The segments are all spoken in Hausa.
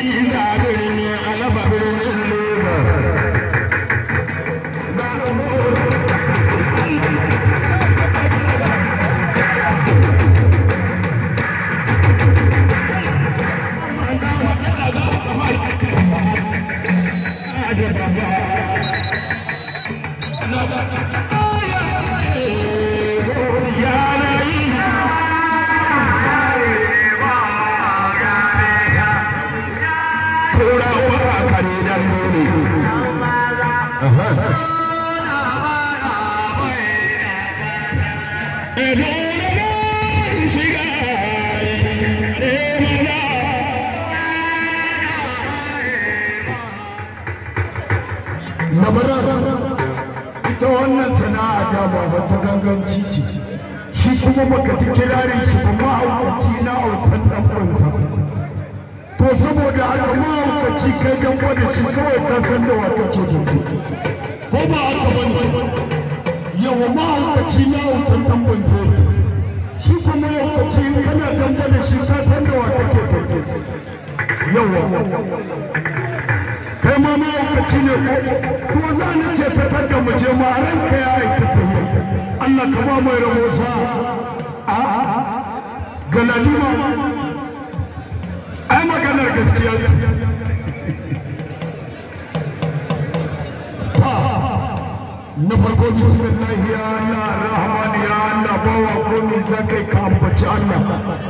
Hadiza birni alaba birnin Lagos. ita wannan sana'a da ba ta ganganci ce shi kuma baka ji kirarin shi ba mahaukaci na autan ɗan'uwansa to saboda haka mahaukaci kai gamba da shi kawai ka san da wa kake da ko ba haka ba ne yawa mahaukaci na autan ɗan'uwansa shi kuma mahaukaci in kana gamba da shi ka san da wa kake da yawa kai ma mahaukaci ne ko ko za ni ce ta tadda mu je ma ranka ya aikata yi Allah ka ba mai rabo sa a galadima ai maganar gaskiya na farko bismillah ya Allah rahman ya Allah bawa komai za kai ka ambaci Allah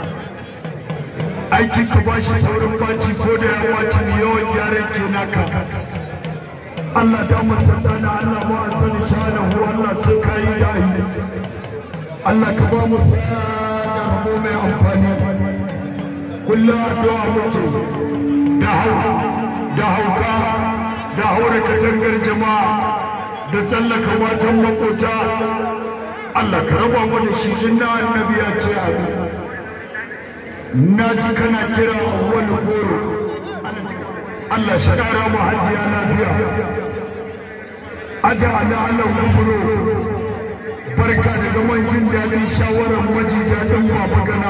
aiki ka ba shi saurin baci ko da ya baci ne yawan gyaran ke naka Allah da mu sallana Allah mu an sani shanahu Allah sai ka yi da yi Allah ka ba mu da rabo mai amfani kullum addu'a muke da hau da hauka da haura katangar jama'a da tsallaka matan makota Allah ka raba mu da shi inna annabi ya ce a na ji kana kira wani goro Allah shi kara mu hajiya lafiya aja ala Allah kuburo barka da zaman jin daɗin shawarar maji daɗin baba gana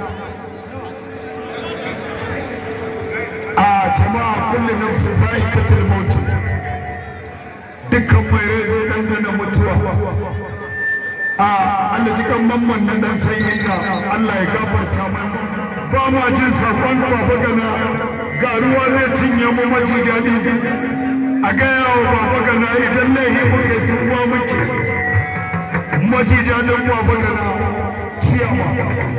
a jama'a kullu nafsin za'iqatul maut dukkan mai rai zai dangana mutuwa a Allah jikan mamman nan dan sanyin da Allah ya gafarta mana ba ma jin sakon baba gana ga ruwa zai cinye mu maji daɗi a gaya wa baba gana idan laihi muke duwa muke maji daɗin baba gana ciyama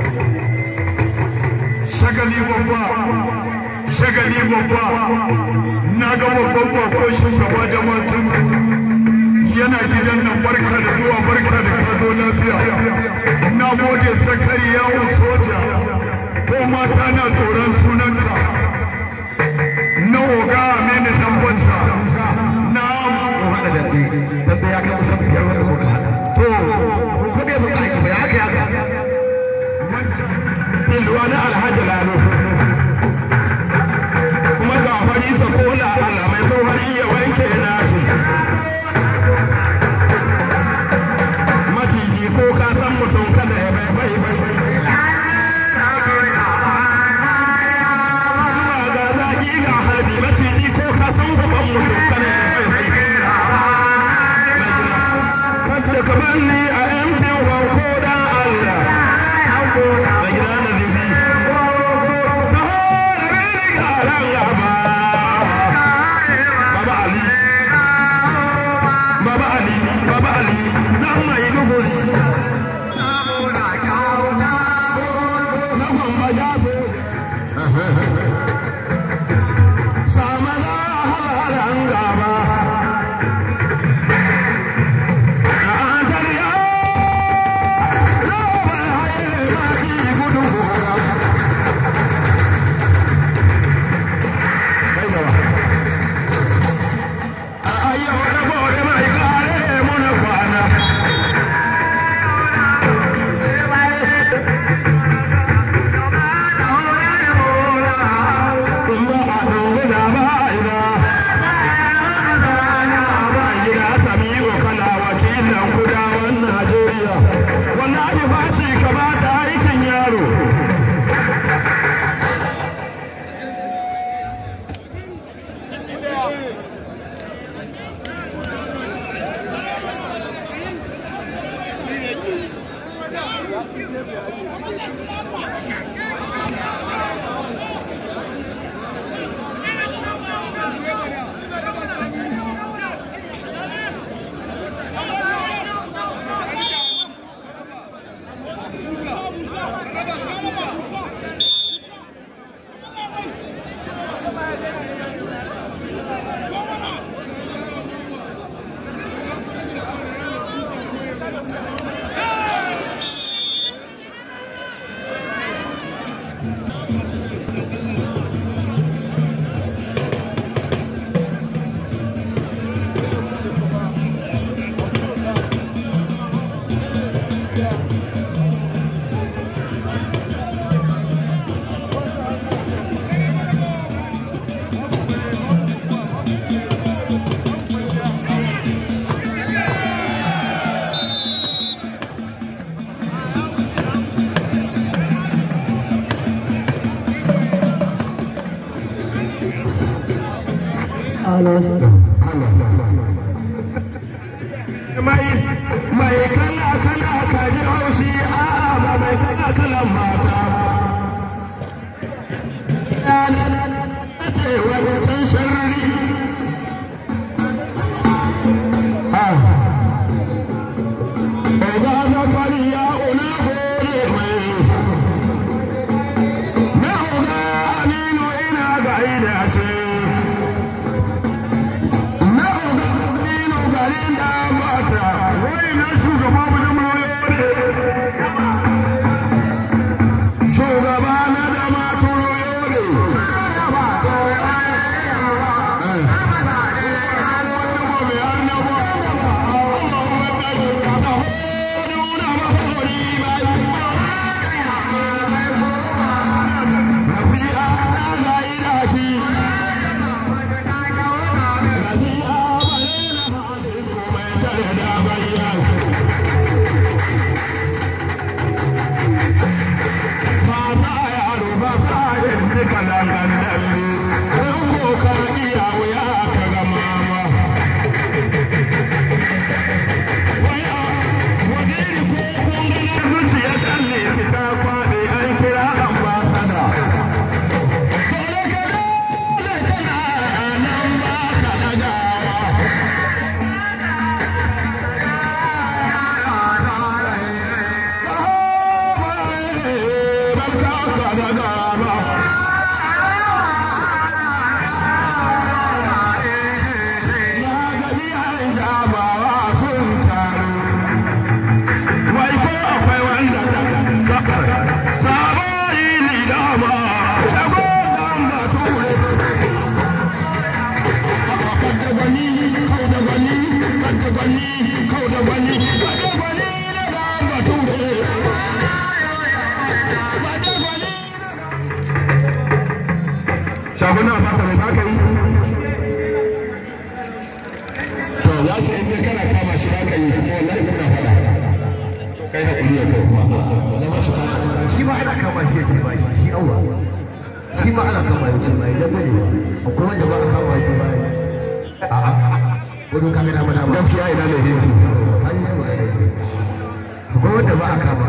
shagali babba shagali babba na ga babban bako shugaba jama'atun yana gidan nan barka da zuwa barka da kazo lafiya na gode sakari yawon soja ko mata na tsoron sunanka na oga amini zambansa na haɗa da ɗi dan da ya kai kusan biyar wanda muka haɗa to ko bai muka aiki ba ya haka ya haka wancan bilwa na alhaji lalo kuma ga fari sakola Allah mai sauhari ya wanke nasu maciji ko ka san mutum kada ya bai bai bai mai mai kala kala kaji haushi a'a ba mai kala kalan mata ba ce wancan sharri Oga na kwaliya una gode mai na oga aminu ina gaida shi na oga aminu garin da mata wai na shugaba mu da mulole shugaba na da maturo yore shaguna ba ta mai baka yi to ya ce in dai kana kama shi baka yi kuma wallahi kuna fada kai hakuri ya kai kuma zama shi sana shi ma ana kama shi ya ce ba shi shi awa shi ma ana kama ya ce ba idan bane ba akwai wanda ba a kama shi ba a'a wani kaga dama dama gaskiya ina ne ne an yi ba akwai wanda ba a kama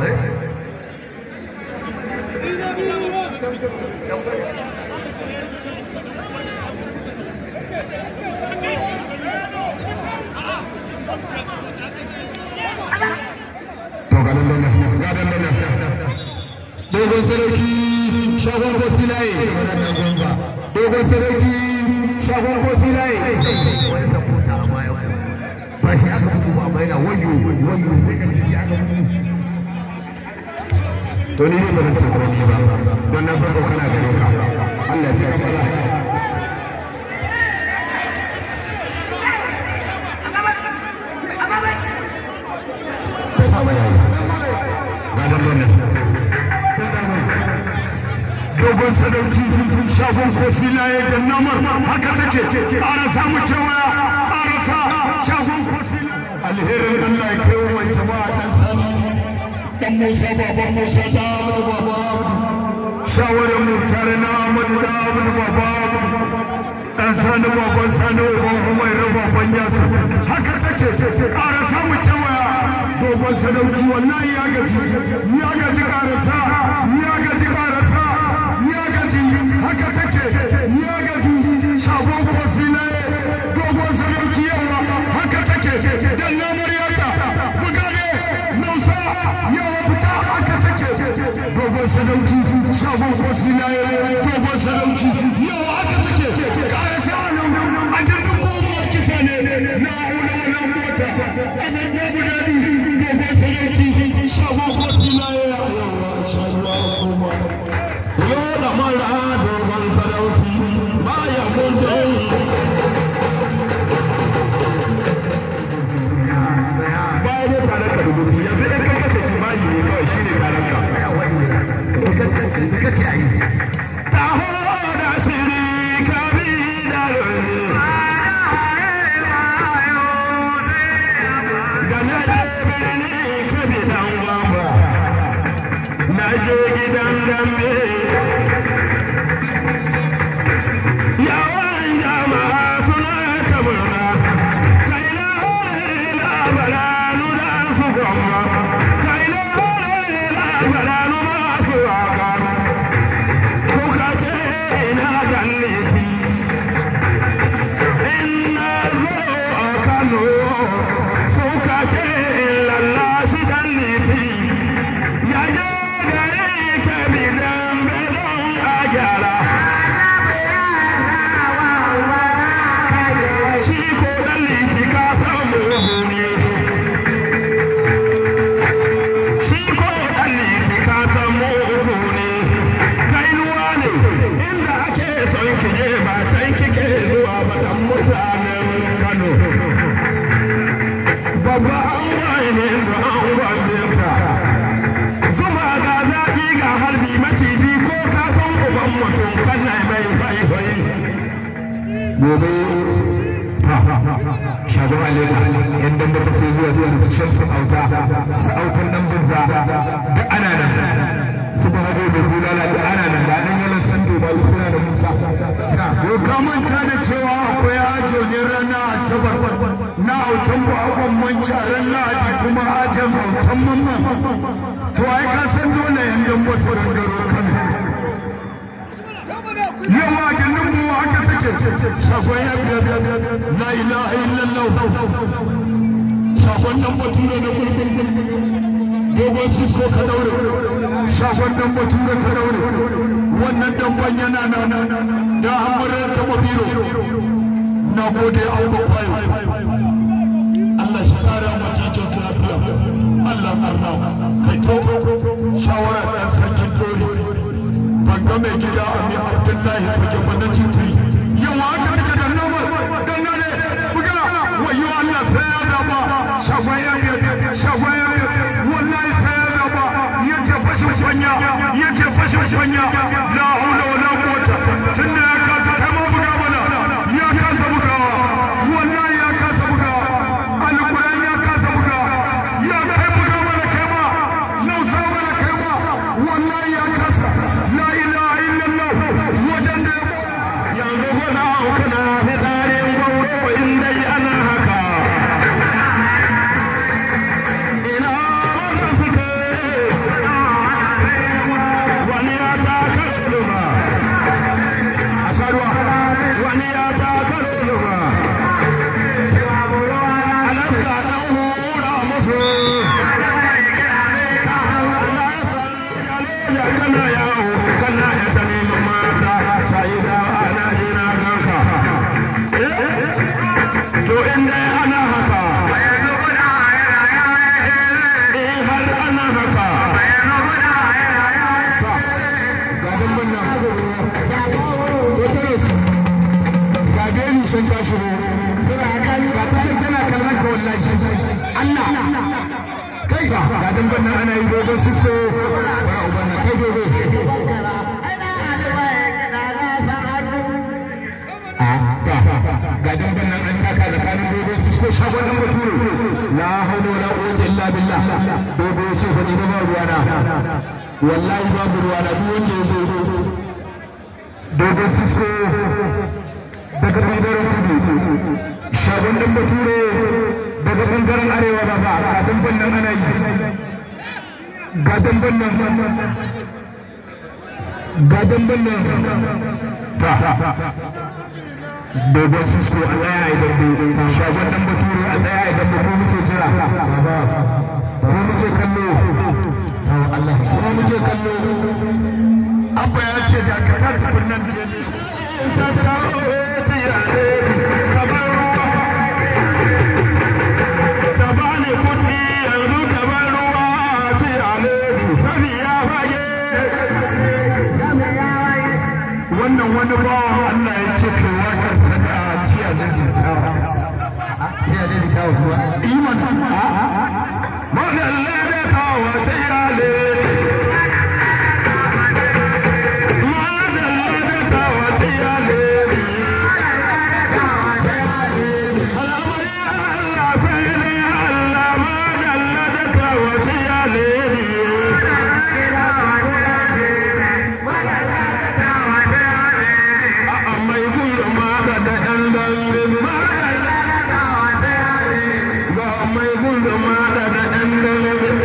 to ga nan nan ga nan nan dogon sarki shagon kosilaye dogon sarki shagon kosilaye wani sabuta a baya ba shi aka bugu ba amma yana wayo wayo sai ka ce shi aka bugu to ni ne ba zan ce komai ba don na farko kana gare ka Allah ya ce ka fara dogon sadauki shagon kofi laye da namar haka take ƙara samu kewaya ƙara sa shagon kofi alherin Allah ya kai wa mai jama'a dan sani dan Musa baban Musa da Ahmadu baba Abdu shawarar mu tare na Ahmadu da Ahmadu baba Abdu dan sani baban sani uban Umaira baban Yasu haka take ƙara samu kewaya dogon sadauki wallahi ya gaji ya gaji ƙarasa ya gaji ƙarasa ya gaji haka take ya gaji shagon kofi na dogon sadauki yawa haka take dan na maryata bugare nausa yawa fita haka take dogon sadauki shagon kofi na dogon sadauki yawa haka take ƙarasa nan a jirgin goma kisa ne na hula wannan mota abin babu daɗi dogon sadauki shagon kofi na yawa shagon goma yau da mara dogon sadauki baya kundin baya ne tare ka rubutu yanzu in ka kashe shi bayi ne kawai shi ne taron ka ya wani ne ka ce a yi taho da shiri kabi babba an waye ne da an gwambinka zuma ga zaƙi ga harbi maciji ko ka san uban mutum kana mai faifai gobe shagon aleka yan dan da sai zuwa zuwa su shan su auta su autan dan bunza da ana nan su ba hago da bulala da ana nan da dan yalan sando ba suna da musa ko ka manta da cewa akwai ajo ne rana asabar na autan ku abon manci a ran lahadi kuma ajin autan mamman to ai ka san dole yan dan wasu gangaro kano yawa gindin mu haka take shafon ya biya la ilaha illallah shafon nan bature na kulkul dogon sisko ka daure shafon nan bature ka daure wannan damban yana nan da hamurin taɓa biro na gode an ba kwayo Allah shi kara macicin su lafiya Allah arna kai to shawara ɗan sarkin dole ban ga mai gida ami abdullahi fage ba na titiri yawa haka take da nomar dan ne buga wayo Allah sai ya zaba shagwai ya biya shagwai ya biya wallahi sai ya zaba yace fashin kwanya yace fashin kwanya la haula wala quwwata tunda ya kasa kai ma buga mana ya kasa bugawa wallahi ya kasa bugawa alquran ya kasa bugawa ya kai buga mana kai ma nausa mana kai ma wallahi ya kasa la ilaha illallah wajen da yanzu gona kana fitarin gwauro in dai ana haka ina wannan suke wani ya ta kalma a sharuwa wani ya ta kalma alaska dan hura musu ya kana yawo kana ya ta neman mata sai da ana jina ganka to in dai ana haka in har ana haka ga damban nan Totoros ga beni shan ta shigo ga ta can tana kallon ka wallahi Allah kai ga ga damban nan ana yi dogon sisko bara uban nan kai dogo ga damban nan an taka tsakanin dogon sisko shagon dan bature la hawla wala quwwata illa billah dogo ya ce fa ni ba ruwana wallahi babu ruwana duk wanda ya zo dogon sisko daga bangaren kudu shagon dan bature daga bangaren arewa ba ba ga damban nan ana yi ga damban nan ga damban nan ta dogon sisko a tsaya a idan bai shagon dan bature a tsaya a idan ba ko muke jira ko muke kallo Allah ko muke kallo abba ya ce da ka ta tafi nan ta kawo ta yare ka bar ruwa ta bani kuɗi yanzu ka bar ruwa ta yare sani ya fage wannan wani bawan Allah ya ce kai wakar sana'a jiya da zikawa sai a dai kawo kuwa iman madalla da kawo ta yare mai gudu ma da ɗan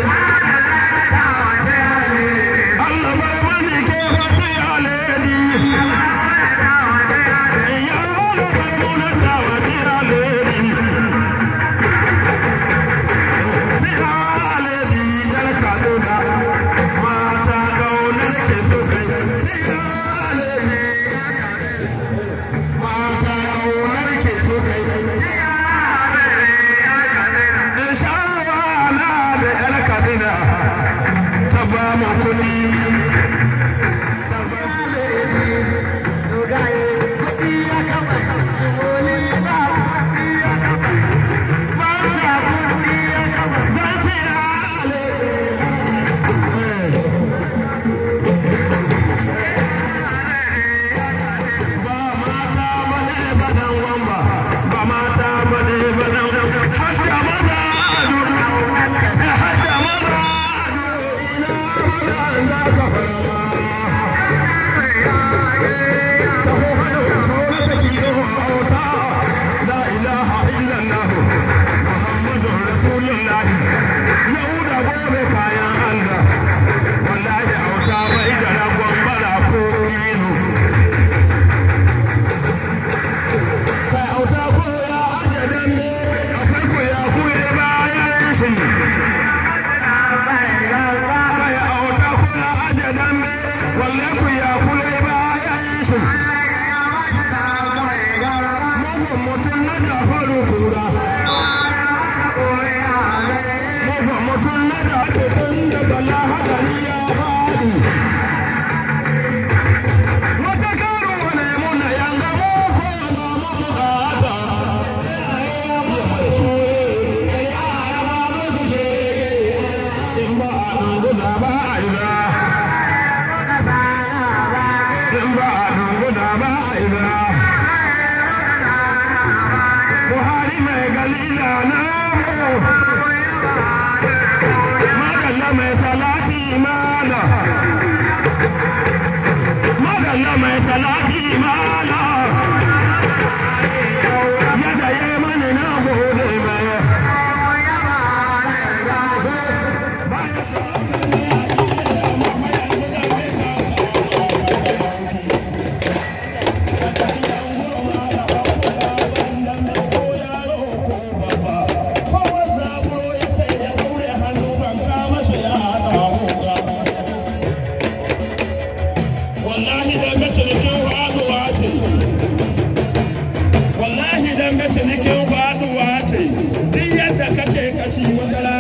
ce mugun mutum na da faru kura mugun mutum na da tun da bala hadari ya faɗi wata karu wane muna yanga mu ko na mu bukata in ba a dunguna ba a yi ba in ba a dunguna ba a yi ba buhari mai galila na mu madalla mai salati mala madalla mai salati mala yadda ya yi mani na gode mai wallahi dan ga cinikin faduwa ce wallahi dan ga cinikin faduwa ce duk yadda kace kashi wata